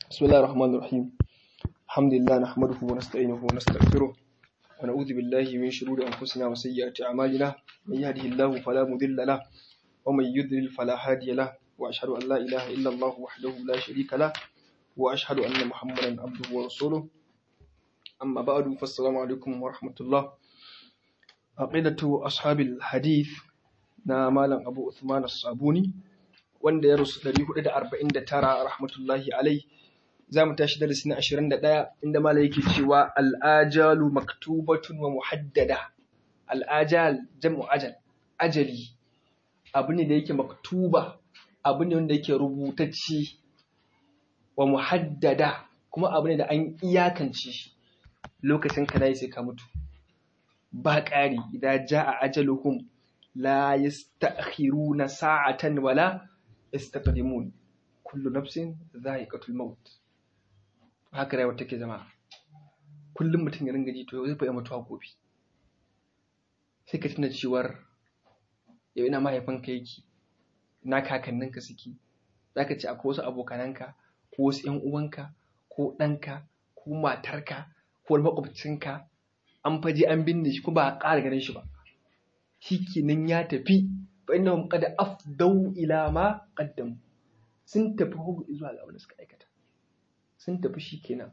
بسم الله الرحمن الرحيم الحمد لله نحمده ونستعينه ونستغفره ونعوذ بالله من شرور أنفسنا وسيئات أعمالنا من يهده الله فلا مضل له ومن يضلل فلا هادي له وأشهد أن لا إله إلا الله وحده لا شريك له وأشهد أن محمدا عبده ورسوله أما بعد فالسلام عليكم ورحمة الله عقيدة أصحاب الحديث na Malam Abu Uthman As-Sabuni wanda ya rusu 449 rahmatullahi alai za mu tashi darasi na 21 inda Malam yake cewa al-ajalu maktubatun wa muhaddada al-ajal jam'u ajal ajali abu ne da yake maktuba abu ne wanda yake rubutacce wa muhaddada kuma abu ne da an iyakance shi lokacin ka sai ka mutu ba ƙari idan ja'a ajaluhum لا يستأخرون ساعة ولا يستقدمون كل نفس ذائقة الموت haka rayuwar take zama kullum mutum ya ringa ji to zai fa mutuwa gobe sai ka tuna cewar yau ina mahaifinka yake ina kakanninka suke zaka ce akwai wasu abokananka ko wasu ƴan uwanka ko ɗanka ko matarka ko makwabcinka an faje an binne shi ko ba a ƙara ganin shi ba shikenan ya tafi fa innahum qad afdau ila ma qaddam sun tafi hugu zuwa ga abin da suka aikata sun tafi shikenan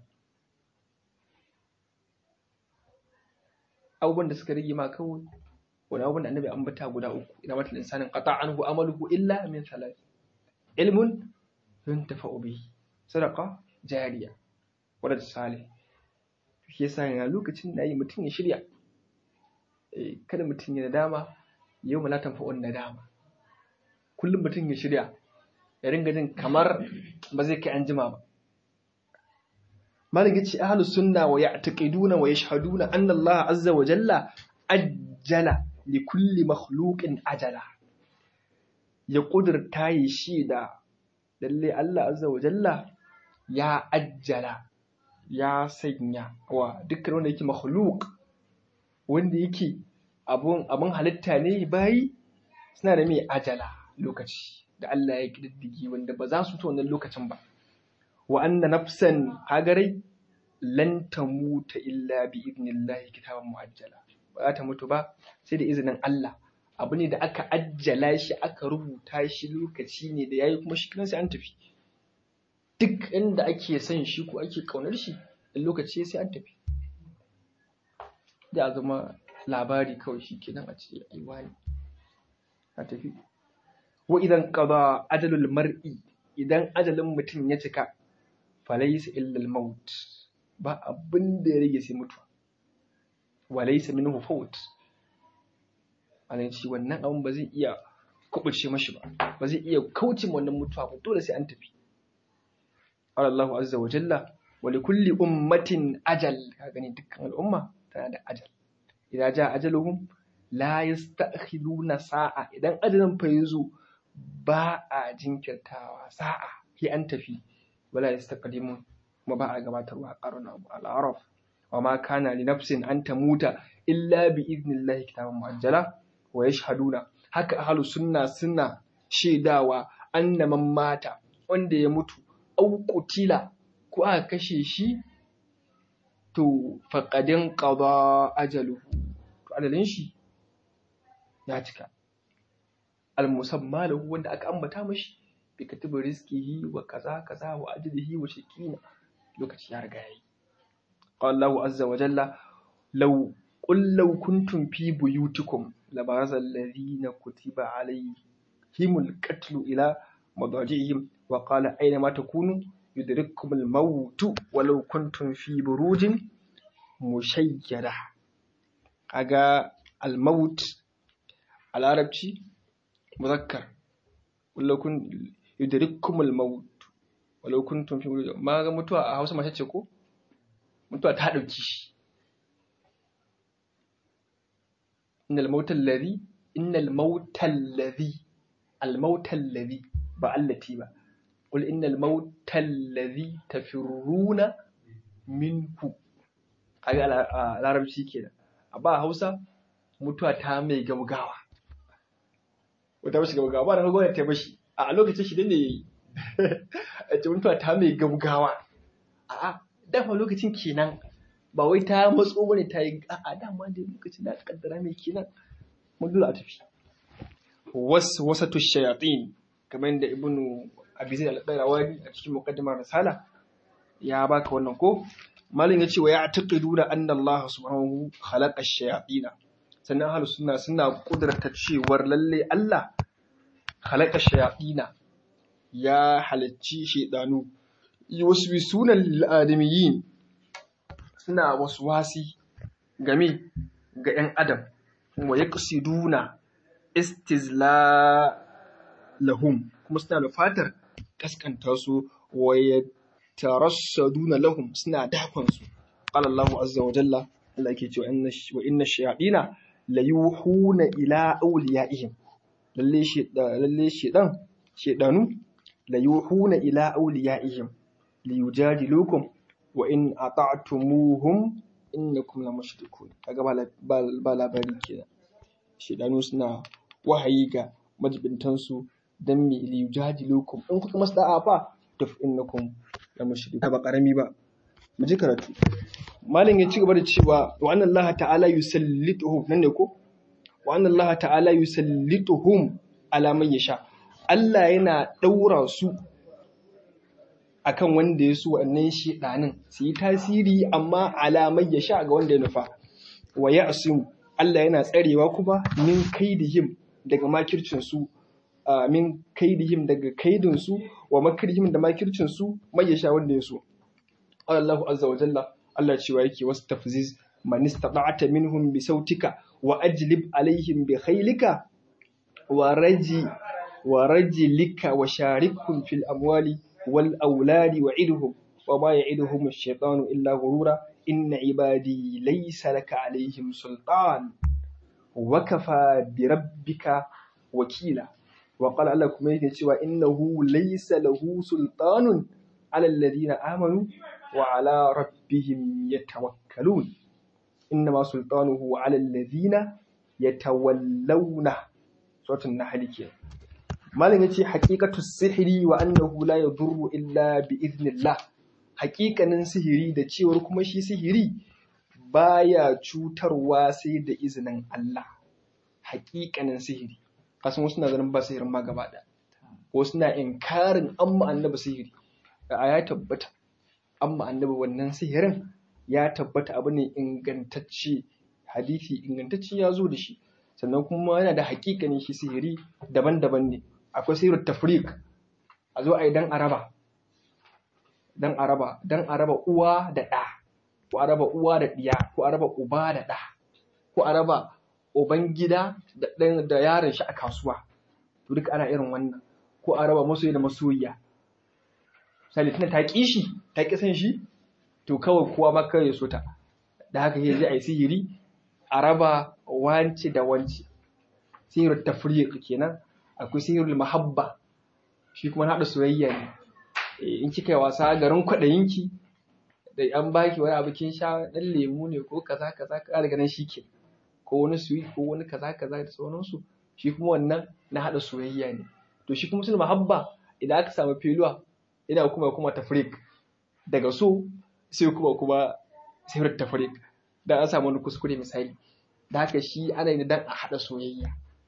abubuwan da suka rage ma kawai wani abubuwan da annabi ambata guda uku ina mata insanin qata anhu amaluhu illa min thalath ilmun yuntafa'u bihi sadaqa jariya wadda salih shi yasa yana lokacin da yi mutum ya shirya kada mutum ya nadama yau ma latan fa'on nadama kullum mutum ya shirya ya ringa jin kamar ba zai kai an jima ba malam yace ahlus sunna wa ya'taqiduna wa yashhaduna anna Allah azza wa jalla ajjala li kulli makhluqin ajala ya kudurta yi shi da lalle Allah azza wa jalla ya ajjala ya sanya wa dukkan wanda yake makhluk wanda yake abun halitta ne bayi suna da mai ajala lokaci da Allah ya kididdigi wanda ba za su ta wannan lokacin ba wa anna nafsan hagarai lan tamuta illa bi idnillahi kitaban muajjala ba za ta mutu ba sai da izinin Allah abu ne da aka ajjala shi aka rubuta shi lokaci ne da yayi kuma shi kiran sai an tafi duk inda ake son shi ko ake kaunar shi lokaci sai an tafi da zama labari kawai shi kenan a ce aiwa ne a tafi wa idan qada ajalul mar'i idan ajalin mutum ya cika falaysa illa al-maut ba abin da ya rage sai mutuwa wa laysa minhu fawt anan shi wannan abin ba zai iya kubuce mashi ba ba zai iya kauce wannan mutuwa ba dole sai an tafi Allah azza wa jalla wa likulli ummatin ajal ka gani dukkan al'umma tana da ajal idan ja ajaluhum la yasta'khiruna sa'a idan ajalin fa yazo ba a jinkirtawa sa'a sai an tafi wala yastaqdimun kuma ba a gabatarwa qarna al-araf wa ma kana li nafsin an tamuta illa bi idnillahi kitaban muajjala wa yashhaduna haka ahlu sunna suna shaidawa anna man mata wanda ya mutu au qutila ko aka kashe shi to faqadin qada ajaluhu to adalin shi ya cika al-musamma lahu wanda aka ambata mashi bi katibu rizqihi wa kaza kaza wa ajlihi wa shakina lokaci ya riga yayi qala Allahu azza wa jalla law qul law kuntum fi buyutikum labaraza alladhina kutiba alayhimul qatlu ila madajihim wa qala aina ma takunu yudrikkum al-maut walau kuntum fi burujin mushayyada kaga al-maut a larabci muzakkar walau kun yudrikkum al-maut walau kuntum fi burujin ma ga mutuwa a Hausa mace ce ko mutuwa ta dauki shi innal mautal ladhi innal mautal ladhi al-mautal ladhi ba allati ba قل إن الموت الذي تفرون منه kaga a larabci kenan a ba hausa mutuwa ta mai gaugawa wata mashi gaugawa ba da gaugawa ta mashi a lokacin shi ne yayi a ce mutuwa ta mai gaugawa a'a dama lokacin kenan ba wai ta matso bane ta yi a'a dama da lokacin da aka kaddara mai kenan mun dole a tafi wasu wasatu shayatin kamar yadda ibnu abi zaid al-qayrawani a cikin muqaddimar risala ya baka wannan ko malin ya ce wa ya taqidu da anna Allah subhanahu khalaqa ash-shayatin sannan ahlus sunna suna kudurta cewar lalle Allah khalaqa ash-shayatin ya halacci shaydanu yusbisuna lil adamiyyin suna waswasi game ga 'yan adam wa yaqsiduna istizla lahum kuma suna da fatar kaskanta su wa yatarassaduna lahum suna dakon su qala Allah azza wa jalla Allah yake cewa inna wa inna shayatina la yuhuna ila awliyaihim lalle shi lalle shedan shedanu la yuhuna ila awliyaihim li yujadilukum wa in ata'tumuhum innakum la mushrikun kaga ba labari kenan shedanu suna wahayi ga majibintansu dan me li yujadilukum in kuka masu da'a fa taf innakum la mushrikun ba karami ba mu ji karatu malam ya ci gaba da cewa wa anna Allah ta'ala yusallituhum nan ne ko wa anna Allah ta'ala yusallituhum ala man yasha Allah yana daura su akan wanda ya so wannan shedanin su yi tasiri amma alamai ya sha ga wanda ya nufa wa ya asimu Allah yana tsarewa kuma min kaidihim daga makircin su min kaidihim daga kaidin su wa makrihim da makircin su mai ya sha wanda ya so Allah azza wa jalla Allah cewa yake wastafziz man istata'ta minhum bi sautika wa ajlib alaihim bi khaylika wa raji wa rajlika wa sharikhum fil amwali والأولاد وعدهم وما يعدهم الشيطان إلا غرورا إن عبادي ليس لك عليهم سلطان وكفى بربك وكيلا وقال الله كما يكي إنه ليس له سلطان على الذين آمنوا وعلى ربهم يتوكلون إنما سلطانه على الذين يتولونه سورة النحل كي malam yace haqiqatu sihiri wa annahu la yadurru illa bi idnillah haƙiƙanin sihiri da cewar kuma shi sihiri baya cutarwa sai da izinin Allah haƙiƙanin sihiri kasan wasu na ganin ba sihirin ma gaba da wasu na inkarin amma annabi sihiri a ya tabbata amma annabi wannan sihirin ya tabbata abu ne ingantacce hadisi ingantacce ya zo da shi sannan kuma yana da haƙiƙanin shi sihiri daban-daban ne akwai sihirin tafrik a zo a yi dan araba dan araba dan araba uwa da ɗa ko araba uwa da ɗiya ko araba uba da ɗa ko araba uban gida da ɗan da yaron shi a kasuwa to duk ana irin wannan ko araba masoyi da masoyiya misali tana ta ƙi shi ta ƙi san shi to kawai kowa ma kawai ya so ta da haka sai zai a yi sihiri a raba wance da wance sihirin tafriq kenan akwai sihirul mahabba shi kuma haɗa soyayya ne in kika yi wasa garin kwaɗayinki da an baki wani abu kin sha ɗan lemu ne ko kaza kaza ka daga nan shike ko wani sweet ko wani kaza kaza da sauransu shi kuma wannan na haɗa soyayya ne to shi kuma sul mahabba idan aka samu filuwa ina kuma kuma tafrik daga so sai kuma kuma sihir tafrik dan an samu wani kuskure misali da haka shi ana yin dan a haɗa soyayya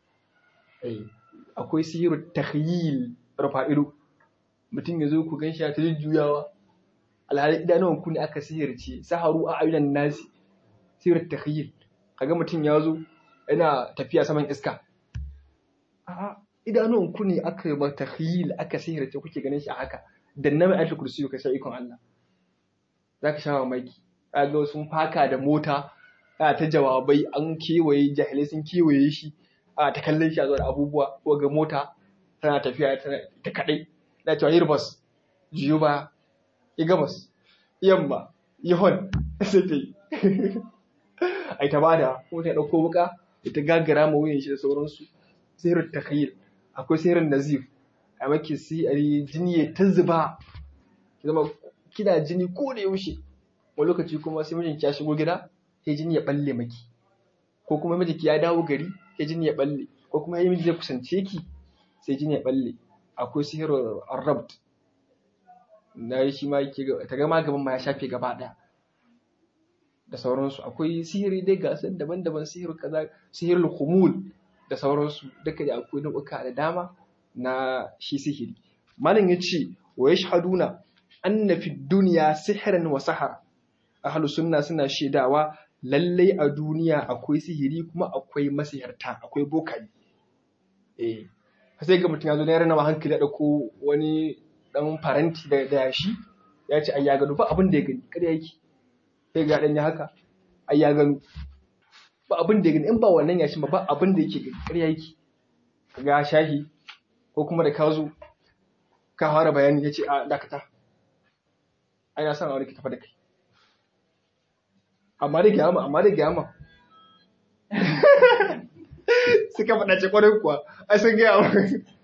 akwai sihirin takhyil rafa'ilu mutum ya zo ku gan shi ta jujjuyawa alhali idanuwan ku ne aka sihirce saharu a ayyunan nasi sihirin takhyil kaga mutum ya zo yana tafiya saman iska a'a idanuwan ku ne aka yi takhyil aka sihirce kuke ganin shi a haka dan na mai alfi kursi ka sha ikon Allah zaka sha mamaki kaga sun faka da mota ana ta jawabai an kewaye jahilai sun kewaye shi a ta kallon shi a zuwa abubuwa ko ga mota tana tafiya ta kaɗai na cewa yi ribas jiyo ba yi gabas yamma yi hon sai ta yi ai ta bada ko ta ɗauko wuka ita gagara ma wuyan shi da sauransu sihirin takhayyul akwai sihirin nazif a maki sihiri jini ya ta zuba zama kina jini ko da yaushe wani lokaci kuma sai mijinki ya shigo gida sai jini ya balle maki ko kuma mijinki ya dawo gari sai jini ya balle ko kuma yayin zai kusance ki sai jini ya balle akwai sihirin arrabt na shi ma yake ta gama gaban ma ya shafe gaba ɗaya da sauransu akwai sihiri dai ga sun daban-daban sihir kaza sihirul khumul da sauransu duka da akwai nau'uka da dama na shi sihiri malam yace wa yashhaduna anna fi dunya sihran wa sahara ahlus sunna suna shaidawa lallai a duniya akwai sihiri kuma akwai masihirta akwai bokaye eh sai ga mutum ya zo na yarana ma hankali da dauko wani dan faranti da yashi ya ce ai ya gano ba abin da ya gani kada yake sai ga dan ya haka ai ya gano ba abin da ya gani in ba wannan yashin ba ba abin da yake gani ƙarya yake ga shahi ko kuma da ka zo ka fara bayani ya ce a dakata ai na san a wani ki tafa da kai amma da gyama amma da gyama suka faɗa ce kwarai kuwa ai sun gaya wa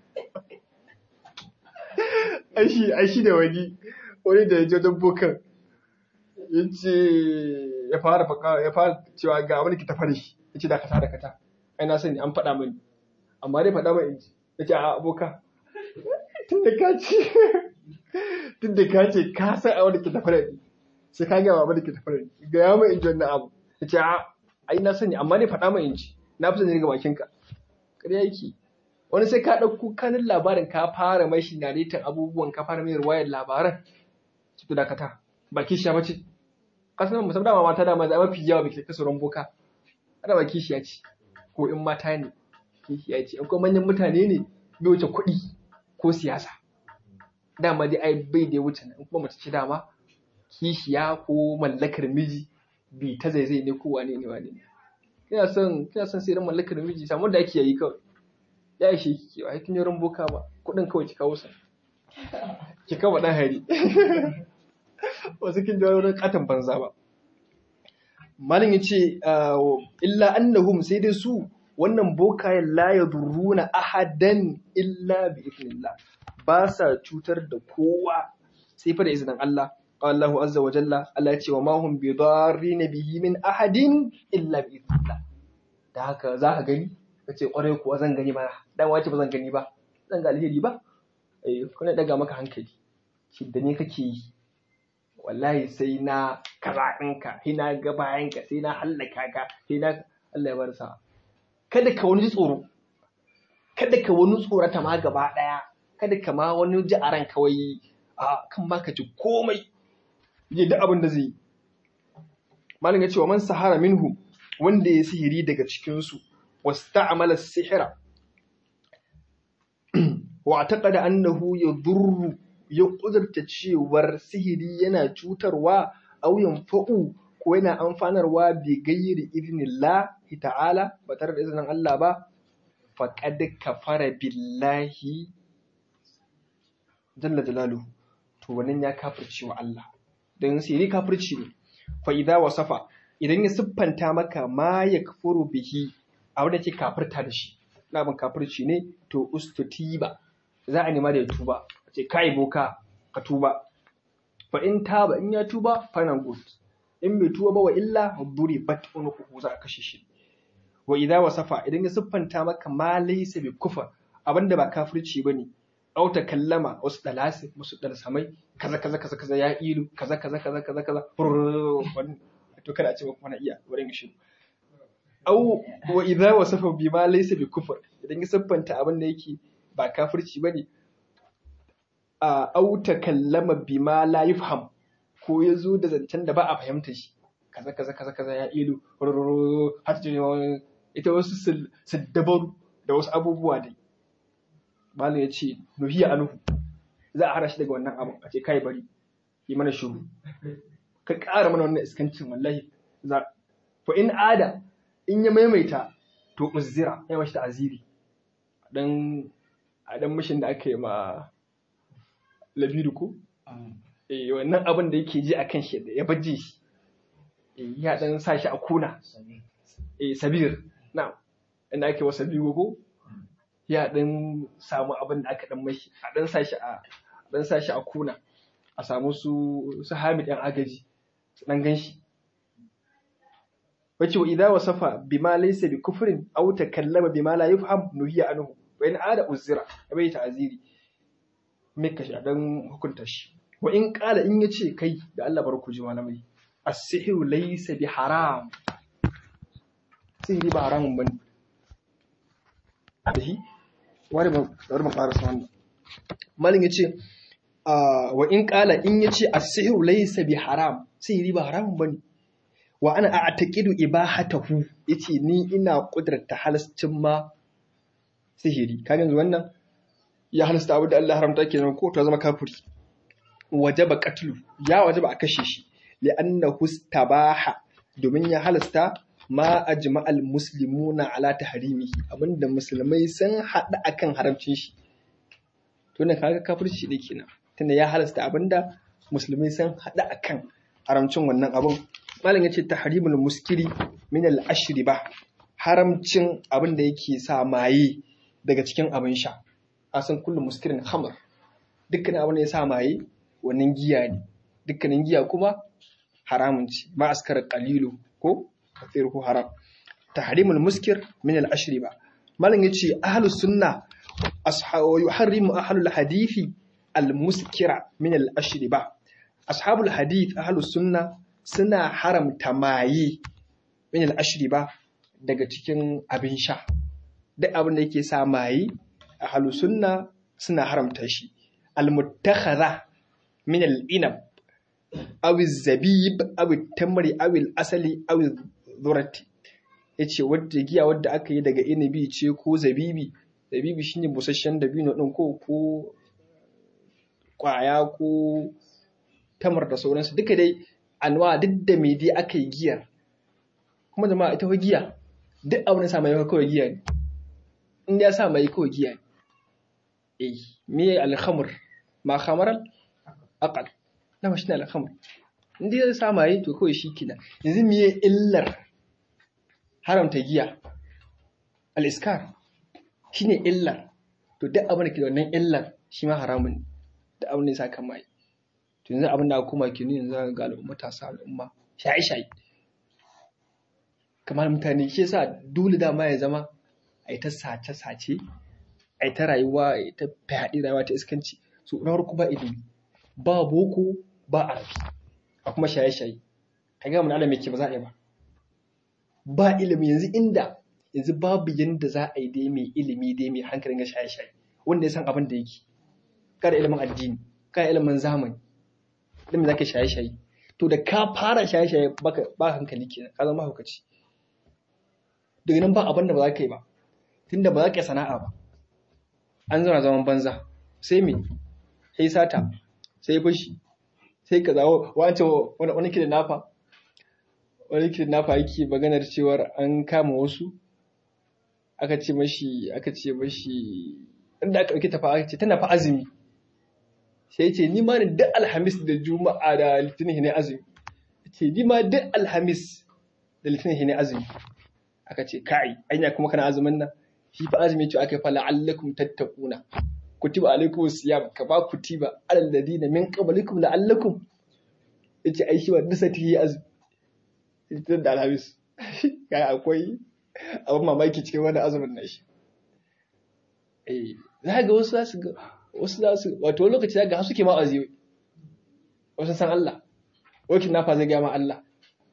ai shi ai shi da wani wani da ya je don bokan ya ce ya fara faka ya fara cewa ga wani ki tafa da shi ya ce dakata dakata ai na sani an faɗa mani amma dai faɗa mani ya ce a aboka tun da ka ce tun da ka ce ka san a wani ki tafa da ni sai ka gaya wa da ke tafa da ni ga ya mai inji wannan abu ya ce a ai na sani amma dai faɗa mai inji na fi sani daga bakinka ƙarya yake wani sai ka ɗauko kanin labarin ka fara mai shi naritan abubuwan ka fara mai ruwayar labaran su fi dakata baki shi ya bace kasan musamman dama mata dama da mafi yawa bai ta sauran boka ana baki shi ya ce ko in mata ne kishi ya ce akwai manyan mutane ne bai wuce kuɗi ko siyasa dama dai ai bai da wuce nan kuma mace ce dama kishiya ko mallakar miji bi ta zaizai ne ko wane ne wane ne kina son kina son sai mallakar miji samu da ake yi kawai ya ishe ki kewa kin yaron boka ba kudin kawai ki kawo sa ki kawo dan hari wasu kin jawo wani katon banza ba malin yace illa annahum sai dai su wannan bokayen la yadurruna ahadan illa bi idnillah ba sa cutar da kowa sai fa da izinin Allah Allahu azza wa jalla Allah ya ce wa ma hum bi darrin bihi min ahadin illa bi idnillah da haka za ka gani kace kwarai kuwa zan gani ba dan wace ba zan gani ba zan ga alheri ba eh kuna daga maka hankali shi da ne kake yi wallahi sai na kaza ɗinka sai na ga bayanka sai na hallaka ka sai na Allah ya bar sa kada ka wani tsoro kada ka wani tsorata ma gaba ɗaya kada ka ma wani ji a ran kawai a kan ma ka ji komai je da abin da zai yi malin ya ce wa man sahara minhu wanda ya sihiri daga cikinsu wasta'amala sihira wa taqada annahu yadurru ya kudurta cewar sihiri yana cutarwa aw yanfa'u ko yana amfanarwa bi gairi idnillah ta'ala ba tare da izinin Allah ba faqad kafara billahi jalla jalaluhu to wannan ya kafirce wa Allah dan sihiri kafirci ne fa idza wasafa idan ya siffanta maka ma yakfuru bihi a wanda ke kafirta da shi labin kafirci ne to ustutiba za a nema da ya tuba ce kai boka ka tuba fa in taba in ya tuba fana good in bai tuba ba wa illa duri bat unuku za a kashe shi wa idza wasafa idan ya siffanta maka ma laysa bi kufar abinda ba kafirci bane au ta kallama wasu dalasi musu dalsamai kaza kaza kaza kaza ya ilu kaza kaza kaza kaza kaza to kada a ce kuma na iya wurin shi au wa idza wasafa bi ma laysa bi kufar idan ya siffanta abin da yake ba kafirci bane a au ta kallama bi ma la yufham ko ya zo da zancen da ba a fahimta shi kaza kaza kaza kaza ya ilu har ta ita wasu saddabaru da wasu abubuwa dai malam ya ce nuhiya anuhu za a hana shi daga wannan abin a ce kai bari yi mana shuru ka ƙara mana wannan iskancin wallahi za fa in ada in ya maimaita to uzira ya mashi ta'aziri dan a dan mishin da aka yi ma labiru ko eh wannan abin da yake ji akan shi ya baje shi eh ya dan sa shi a kuna eh sabir na inda ake wasa biyu ko ya dan samu abin da aka dan mashi a dan sa shi a dan sa shi a kuna a samu su su Hamid ɗan agaji su dan ganshi wace wa idza wasafa bima laysa bi kufrin aw takallama bima la yufham nuhiya anhu wa in ada uzira ya bai ta'ziri mika shi dan hukunta shi wa in qala in yace kai da Allah bar ku ji malamai as-sihru laysa bi haram sihiri ba haramun bane dahi wani ba wani ba karasa wannan malin yace wa in qala in yace as-sihru laysa bi haram sihiri ba haramun bane wa ana a'taqidu ibahatahu yace ni ina kudurta halascin ma sihiri kaga yanzu wannan ya halasta abu da Allah haramta kenan ko to zama kafiri wajaba qatlu ya wajaba a kashe shi li'annahu istabaha domin ya halasta ma ajma'al muslimuna ala tahrimihi abinda musulmai sun hada akan haramcin shi to ne kaga kafirci ne kenan tunda ya halasta abinda musulmai sun hada akan haramcin wannan abun malam yace tahrimul muskiri min al ashriba haramcin abinda yake sa maye daga cikin abin sha asan kullu muskirin khamr dukkan abin da ya sa maye wannan giya ne dukkanin giya kuma haramun ce ma askar qalilu ko kafiruhu haram tahrimul muskir min al ashriba malam yace ahlus sunna ashabu yuharrimu ahlul hadithi al muskira min al ashriba ashabul hadith ahlus sunna suna haramta maye min al ashriba daga cikin abin sha duk abin da yake sa maye ahlus sunna suna haramta shi al muttakhadha min al inab aw zabib aw tamri aw al asali aw zurati yace wadda giya wadda aka yi daga inabi ce ko zabibi zabibi shine busasshen dabino din ko ko kwaya ko tamar da sauransu duka dai anwa duk da me dai aka yi giyar kuma jama'a ita fa giya duk abin da sa mai kawai giya ne in ya sa mai kawai giya ne eh me al-khamr ma khamaral aqal na shi ne al-khamr in dai ya sa mai to kawai shi kina yanzu me illar haramta giya al-iskar shine illar to duk abin da ke da wannan illar shi ma haramun ne da abin da ya sa kan mai to yanzu abin da aka koma ke yanzu ga al'umma ta sa al'umma shaye-shaye kamar mutane shi yasa dole dama ya zama a ta sace-sace a ta rayuwa a ta fyaɗe rayuwa ta iskanci so na farko ba ilimi ba boko ba arabi a kuma shaye-shaye ka ga mun alame ke ba za a yi ba ba ilimi yanzu inda yanzu babu yanda za a yi dai mai ilimi dai mai hankalin ga shaye-shaye wanda ya san abin da yake kada ilimin addini kada ilimin zamani dan me zaka shaye-shaye to da ka fara shaye-shaye baka ba hankali kenan ka zama hukaci daga nan ba abin da ba za ka yi ba tunda ba za ka yi sana'a ba an zauna zaman banza sai me sai sata sai fushi sai ka zawo wancan wani kidan nafa wani kidan nafa yake maganar cewar an kama wasu aka ce mashi aka ce mashi inda aka ɗauki tafa aka ce tana fa azumi sai ce ni ma duk alhamis da juma'a da litinin ne azumi ce ni ma duk alhamis da litinin ne azumi aka ce kai anya kuma kana azumin nan shi fa azumi ce aka fa la'allakum tattaquna kutiba alaikum siyam ka ba kutiba alal ladina min qablikum la'allakum yace ai shi wa duk sati yi azumi litinin da alhamis kai akwai abin mamaki cikin wani azumin na shi eh za ga wasu za su ga wasu za su wato lokaci za ga har suke ma aziyoyi wasu san Allah wakil nafa zai gaya ma Allah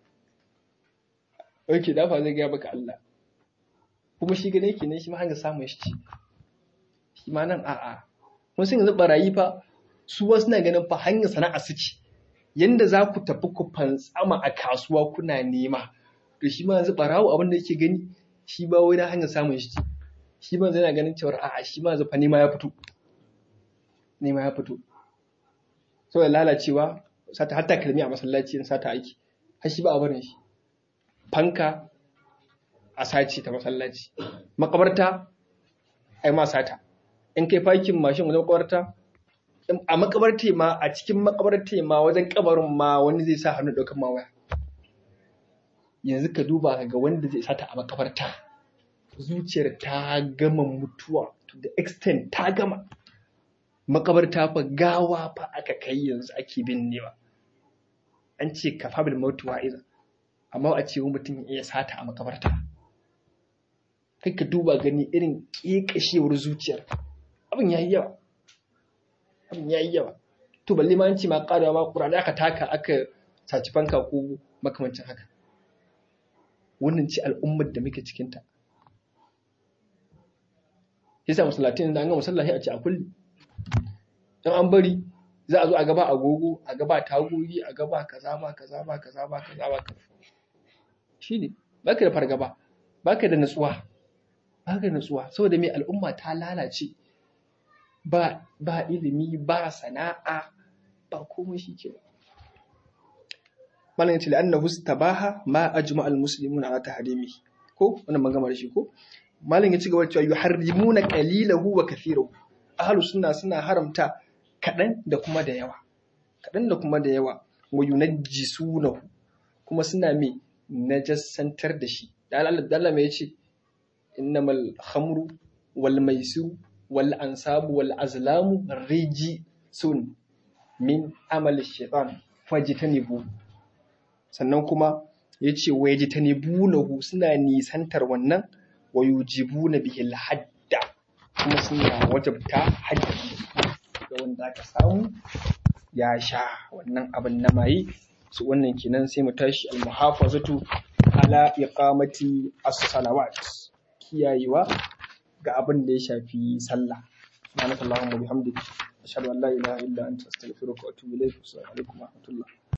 wakil nafa zai gaya maka Allah kuma shi gane ke ne shi ma hanga samun shi ci shi ma nan a'a mun sun yanzu barayi fa su wasu na ganin fa hanyar sana'a su ci yanda za ku tafi ku fantsama a kasuwa kuna nema to shi ma yanzu barawo abin da yake gani shi ba wai na hanyar samun shi ci shi ma zai na ganin cewar a'a shi ma zafa nema ya fito nema ya fito saboda lalacewa sata hatta kalmi a masallaci in sata aiki har shi ba a barin shi fanka a sace ta masallaci makabarta ai ma sata in kai fakin mashin wajen makabarta a makabarta ma a cikin makabarta ma wajen kabarin ma wani zai sa hannu ɗaukar ma waya yanzu ka duba ka ga wanda zai sata a makabarta zuciyar ta gama mutuwa to the extent ta gama makabarta fa gawa fa aka kai yanzu ake binnewa an ce ka fabil mautu wa'iza amma a ce mutum ya iya sata a makabarta kai ka duba gani irin ƙeƙashewar zuciyar abin ya yi yawa abin ya yi yawa to balle ma an ce ma ƙarewa ma ƙur'ani aka taka aka saci fanka ko makamancin haka wannan ce al'ummar da muke cikinta yasa masallatin da an ga masallaci a ce a kulli in an bari za a zo a gaba agogo a gaba tagogi a gaba kaza ba kaza ba kaza ba kaza ba kaza shine baka da fargaba baka da natsuwa baka da natsuwa saboda me al'umma ta lalace ba ba ilimi ba sana'a ba komai shi ke malam yace la'annahu istabaha ma ajma al muslimuna ala tahrimi ko wannan magana da shi ko malam ya ci gaba cewa yuharrimuna qalilahu wa kathirahu ahlus sunna suna haramta kadan da kuma da yawa kadan da kuma da yawa wa yunajjisunahu kuma suna me najassantar da shi da Allah da Allah me yace innamal khamru wal maisiru wal ansabu wal azlamu sun min amali shaitan fajtanibu sannan kuma yace wa yajtanibunahu suna nisantar wannan wa yujibuna bihi al-hadda kuma suna wajabta haddi ga wanda aka samu ya sha wannan abin na maye su wannan kenan sai mu tashi al-muhafazatu ala iqamati as-salawat kiyayewa ga abin da ya shafi sallah subhanakallahumma bihamdika ashhadu an la ilaha illa anta astaghfiruka wa atubu ilayk assalamu alaikum wa rahmatullah